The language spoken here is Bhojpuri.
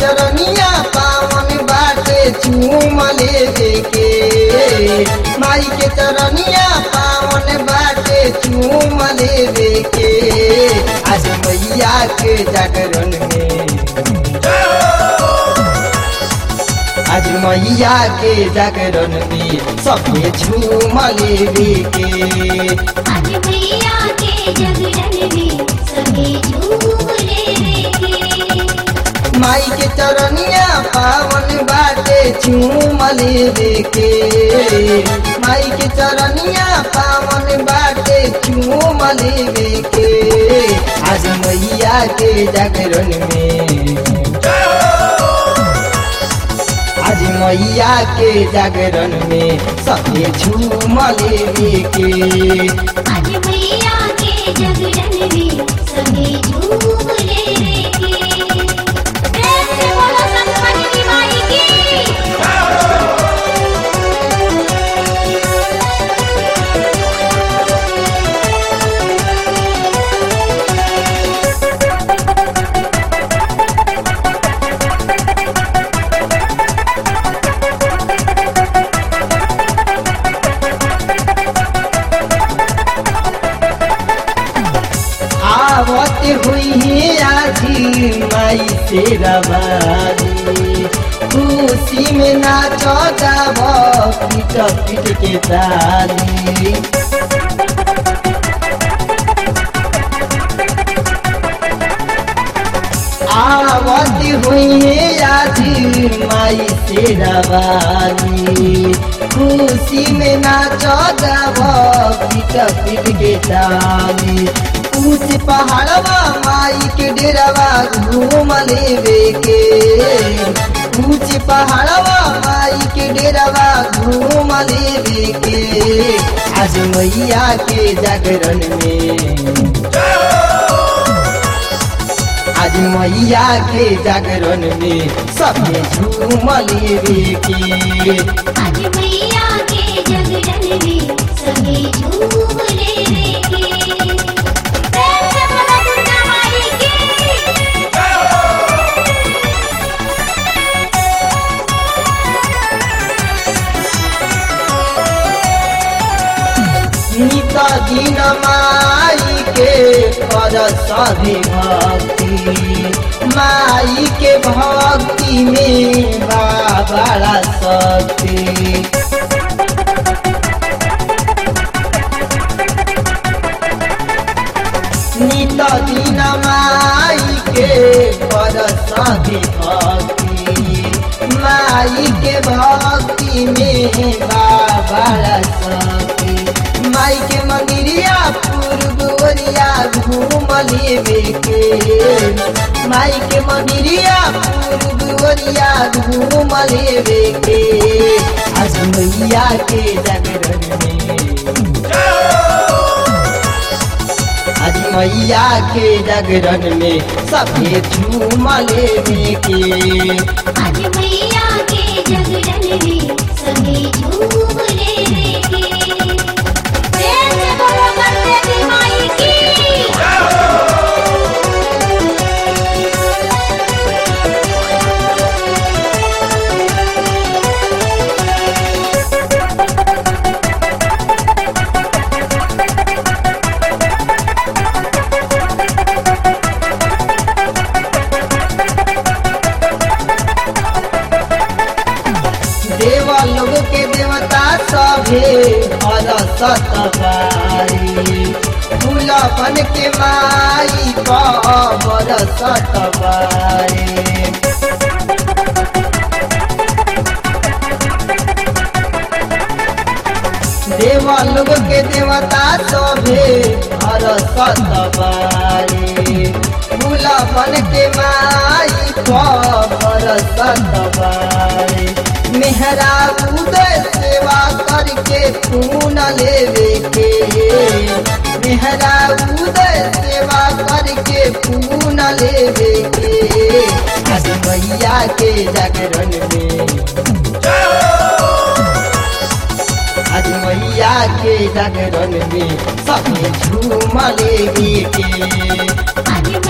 चरनिया पावन बाटे चूम लेवे के माई के चरनिया पावन बाटे चूम लेवे के आज मैया के जागरण में आज मैया के जागरण में सबके झूम लेवे के आज मैया के जगरण में सभी झूले के माई के चरनिया पावन बाटे चूम लेवे के माई के चरनिया पावन बाटे चूम लेवे के आज मैया के जागरण में आज मैया के जागरण में सबके झूम लेवे के आज मैया के जगरण में सभी झूले के प्रेम से बोलो सतमनी माई की आवत हुई है आजी माई से रवानी खुशी में नाच गाव पीट पीट के ताली आवत हुई है आजी माई से रवानी खुशी में नाच गाव पीट पीट के ताली ऊंच पहाड़वा माई के डेरावा घूम लेवे के ऊंच पहाड़वा माई के डेरावा घूम लेवे के आज मैया के जागरण में आज मैया के जागरण में सबके झूम लेवे के आज मैया के जगरण में सभी झूले के प्रेम से बोलो दुर्गा माई की नित दिन माई के कर सभी भक्ति माई के भक्ति में बा बड़ा शक्ति नित दिन माई के कर सभी भक्ति माई के भक्ति में बा बड़ा शक्ति माई के मंदिरिया पूर्व ओरिया घूम लेवे के माई के मंदिरिया पूर्व ओरिया घूम लेवे के आज मैया के जागरण में आज मैया के जागरण में सभी झूम लेवे के आज मैया के जगरण में सभी झूले के प्रेम से बोलो गणपति माई की देवा लोग के देवता सभे हर सतबारी फूलपन के माई कबर सतबारी देवा लोग के देवता सभे हर सतबारी फूलपन के माई कबर सतबारी मेहरा उदय सेवा करके खून लेवे के मेहरा उदय सेवा करके खून लेवे के आज मैया के जागरण में आज मैया के जागरण में सबके झूम लेवे के आज